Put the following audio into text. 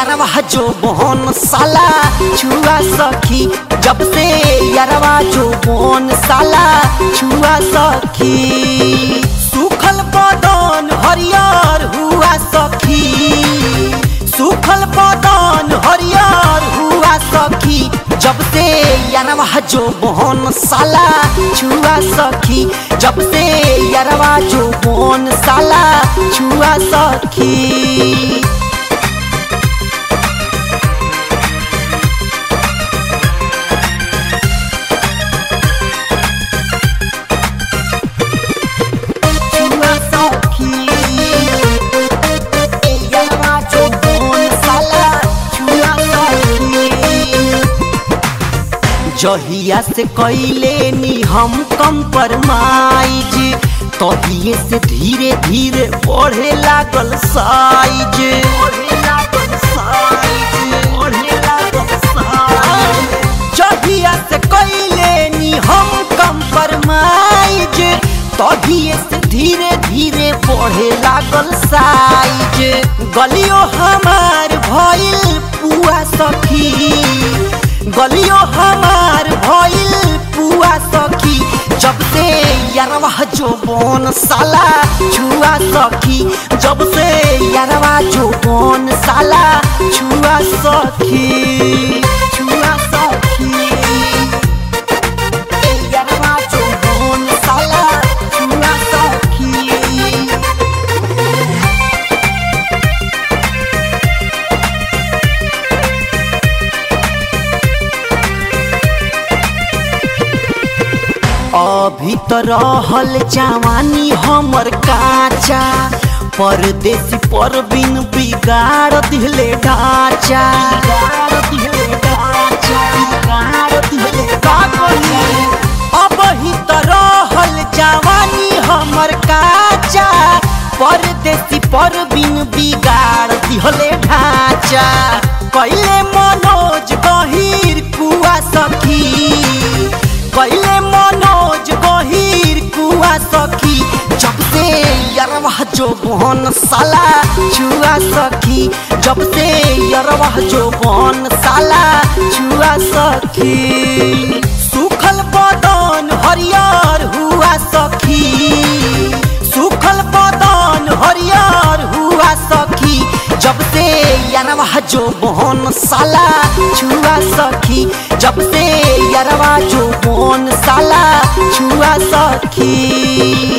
यारवा जो बोन साला छुआ सखी जब से यारवा जो बोन साला छुआ सखी सुखल बदन हरियर हुआ सखी सुखल बदन हरियर हुआ सखी जब से यारवा जो बोन साला छुआ सखी जब से यारवा जो बोन साला छुआ सखी छुआ सखी यारवा जो बोन साला छुआ सखी जहिया से कैले नी हम कंप्रोमाइज तहिए से धीरे धीरे बढ़े लागल साइज जहिया से कैले नी हम कंप्रोमाइज तहिए से धीरे धीरे बढ़े लागल साइज गलियो हमार भइल पुआ सखी गलियो हमार भइल पुआ सखी जब से यारवा जो बोन साला छुआ सखी जब से यारवा जो बोन साला छुआ सखी छुआ सखी यारवा जो बोन साला छुआ सखी अभी तो रहल जवानी हमर काचा परदेसी परबिन बिगाड़ दिले ढांचा अब ही तो रहल जवानी हमर काचा परदेसी परबिन बिगाड़ दिहले ढांचा कैले मनोज गहीर कुआ सखी कैले मनोज गहीर कुआ सखी जब से यरवा जो बहन साला छुआ सखी जब से यरवा जो बहन साला छुआ सखी सुखल बदन हरियर हुआ सखी सुखल बदन हरियर हुआ सखी जब से यारवा जो बोन साला छुआ सखी जब से यारवा जो बोन साला छुआ सखी